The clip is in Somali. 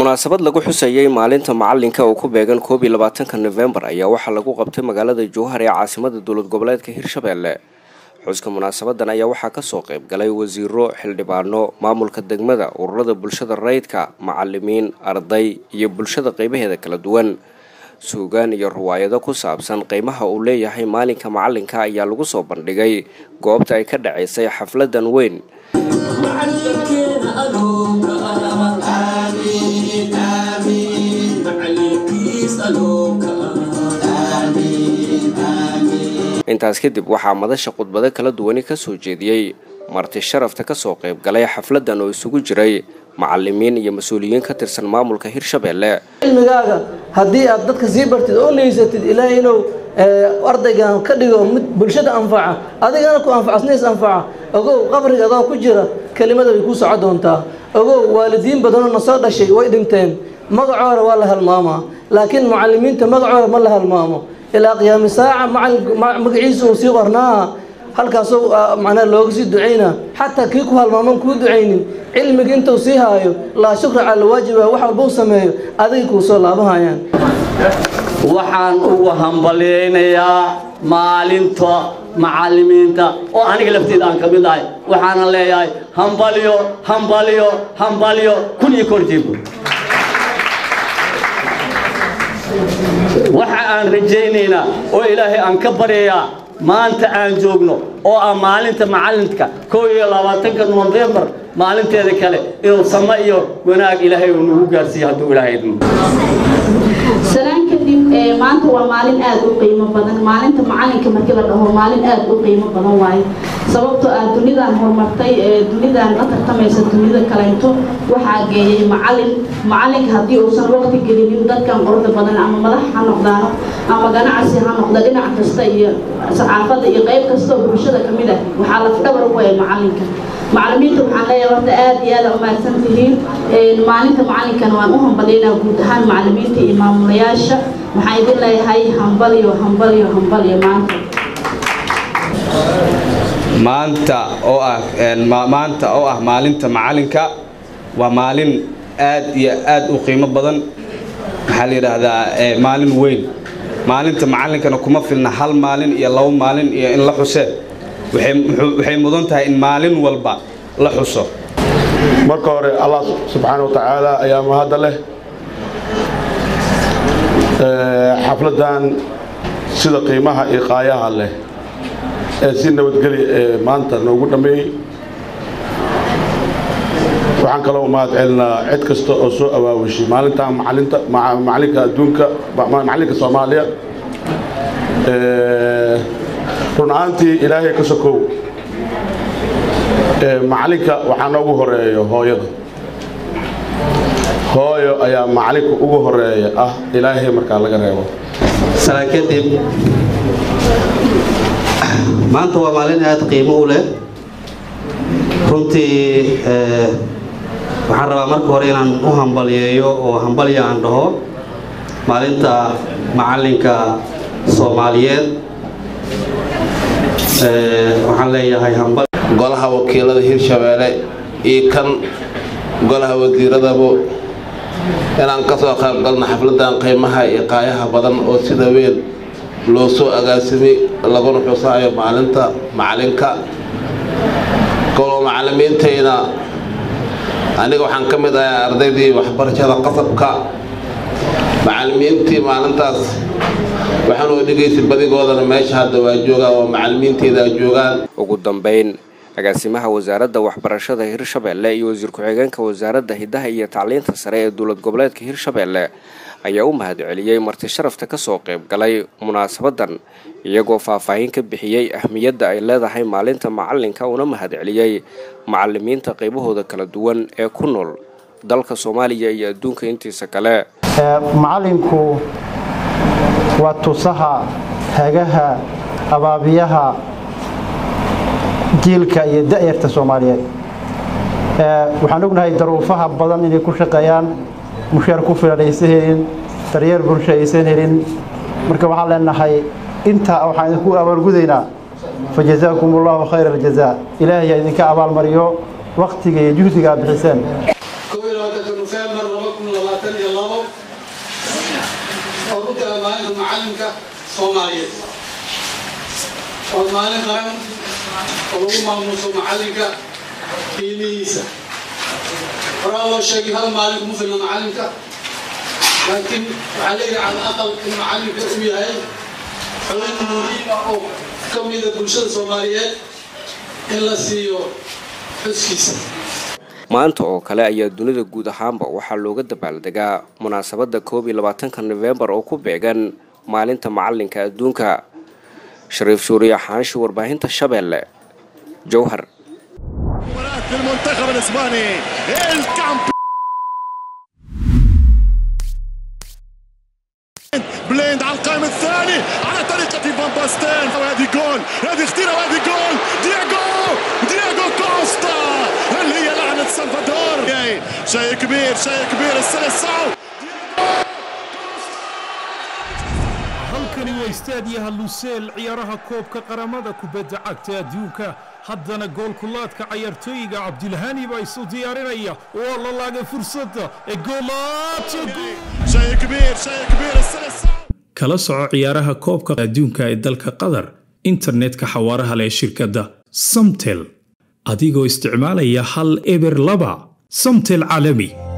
munaasabad lagu xusayay maalinta macalinka oo ku beegan koob iyo labaatanka nofembar ayaa waxaa lagu qabtay magaalada jowhar ee caasimada dowlad goboleedka hirshabelle xuska munaasabadan ayaa waxaa kasoo qayb galay wasiiro xildhibaano maamulka degmada ururada bulshada rayidka macalimiin arday iyo bulshada qeybaheeda kala duwan suugaan iyo riwaayado ku saabsan qiimaha uu leeyahay maalinka macalinka ayaa lagu soo bandhigay goobta ay ka dhacaysay xafladan weyn intaas kadib waxaa madasha khudbado kala duwani kasoo jeediyey marti sharafta kasoo qayb galay xafladan oo isugu jiray macalimiin iyo mas-uuliyiin ka tirsan maamulka hirshabelle cilmigaaga haddii aad dadka sii bartid oo leysatid ilaahay inuu ardaygan ka dhigo mid bulshada anfaca adigana ku anfaca isna is anfaca ogow qabriga adoo ku jira kelimada way kuu soco doontaa ogow waalidiin badanoo na soo dhashay way dhinteen magacooda waa la halmaamaa laakiin mucalimiinta magacooda ma la halmaamo ilaa qiyaami saaca magaciisa uu sii qornaa halkaasoo macnaha looga sii ducayna xataa kii ku halmaaman kuu ducaynin cilmiga intuu sii haayo laa shukra cala waajiba wax walba u sameeyo adigay kuu soo laabahayaan waxaan ugu hambalyaynayaa maalinta macalimiinta oo aniga lafteeda aan ka mid ahay waxaana leeyahay hambalyo hambalyo hambalyo kun iyo korjeego waxa aan rajaynaynaa oo ilaahay aan ka baryayaa maanta aan joogno oo ah maalinta macalinka kow iyo labaatanka nofembar maalinteeda kale inuu samo iyo wanaag ilaahay uu nagu gaarsiiyo hadduu ilaahay idmo salaan kadib maanta waa maalin aad u qiimo badan maalinta macalinka markii la dhaho maalin aad u qiimo badan waaye sababtoo ah dunidan horumartay dunidan la tartamaysa dunida kaleynto waxaa geeyay macalin macalinka haddii uusan waqti gelinin dadkan qorda badan ama madax ha noqdaano ama ganacsi ha noqda dhinac kasta iyo saxaafadda iyo qayb kasta oo bulshada ka mid ah waxaa lafdhabar u waaya macalinka macalimiinta waxaan leeyahay horta aad iyo aad umahadsan tihiin maalinta macalinkana waan u hambalyaynaa guud ahaan macalimiinta iyo maamulayaasha waxaan idin leeyahay hambalyo hambalyo hambalyo maanta maanta oo ah maanta oo ah maalinta macalinka waa maalin aad iyo aad u qiimo badan maxaa la yidhaahdaa maalin weyn maalinta macalinkana kuma filna hal maalin iyo labo maalin iyo in la xusee waxay mudan tahay in maalin walba la xuso marka hore allah subxaana wa tacaala ayaa mahadda leh xafladan sida qiimaha iyo qaayaha leh ee si nabadgeli maanta noogu dhammeeyey waxaan kaloo mahad celinaa cid kasta oo soo awaawishay maalintan macalinta macalinka adduunka macalinka soomaaliya run ahaantii ilaahay ka sokow macalinka waxaa noogu horeeyo hooyada hooyo ayaa macalinka ugu horeeya ah ilaahay markaa laga reebo salaan kadib maanta waa maalin aada qiimo u leh runtii waxaan rabaa marka hore inaan u hambalyeeyo oo hambalya aan dhaho maalinta macalinka soomaaliyeed waxaan leeyahay hambal golaha wakiilada hirshabeelle iyo kan golaha wasiiradaba inaan ka soo qayb galno xafladan qiimaha iyo qaayaha badan oo sida weyn loo soo agaasimay laguna xusaayo maalinta macalinka koloo macalimiintayna aniga waxaan ka mid ahay ardaydii waxbarashada qasabka macalimiintii maalintaas waxaan oo dhegaysa badigoodana meesha hadda waa joogaan oo macalimiinteyda joogaan ugu dambeyn agaasimaha wasaaradda waxbarashada hirshabelle iyo wasiir ku-xigeenka wasaaradda hiddaha iyo tacliinta sare ee dowlad goboleedka hirshabelle ayaa u mahad celiyey marti sharafta kasoo qayb galay munaasabadan iyagoo faahfaahin ka bixiyey ahmiyadda ay leedahay maalinta macalinka una mahad celiyey macalimiinta qaybahooda kala duwan ee ku nool dalka soomaaliya iyo adduunka intiisa kale macalinku waa tusaha hagaha abaabiyaha jiilka iyo da'yarta soomaaliyeed waxaan ognahay daruufaha badan inay ku shaqeeyaan mushaar ku filan aysan helin daryeel bulsho aysan helin marka waxaan leenahay intaa waxaan idinku abaalgudaynaa fa jazaakum allahu khayra aljazaa ilaahay idinka abaalmariyo waktiga iyo juhdiga aad bixiseen nofembar labaatan iyo labo oo ku tala maalinta macalinka soomaaliyeed waa maalin qaran oo lagu maamuuso macalinka qiimihiisa horaa loo sheegay hal maalin kuma filna macalinka laakiin waxaa leeyahay cala aqal in macalinka uu yahay xubin muhiima oo ka mida bulshada soomaaliyeed in la siiyo xuskiisa maanta oo kale ayaa dunida guud ahaanba waxaa looga dabaaldegaa munaasabadda koob iyo labaatanka nofembar oo ku beegan maalinta macalinka adduunka shariif suuriya xaanshi warbaahinta shabeelle jowhar بليند على القائم الثاني على طريقة فان باستين وهذه جول هذه اختيرة وهذه جول دياغو دياغو كوستا هل هي لعنة سلفادور شيء كبير شيء كبير السلسعو halkani waa istaadiyaha luseel ciyaaraha koobka qaramada kubadda cagta adduunka haddana goolkulaadka cayaartooyiga cabdilhani baa isu diyaarinaya waa la laagay fursadda ee kala soco ciyaaraha koobka adduunka ee dalka qatar internetka xawaaraha leh shirkadda samtel adigoo isticmaalaya hal eber laba samtel caalami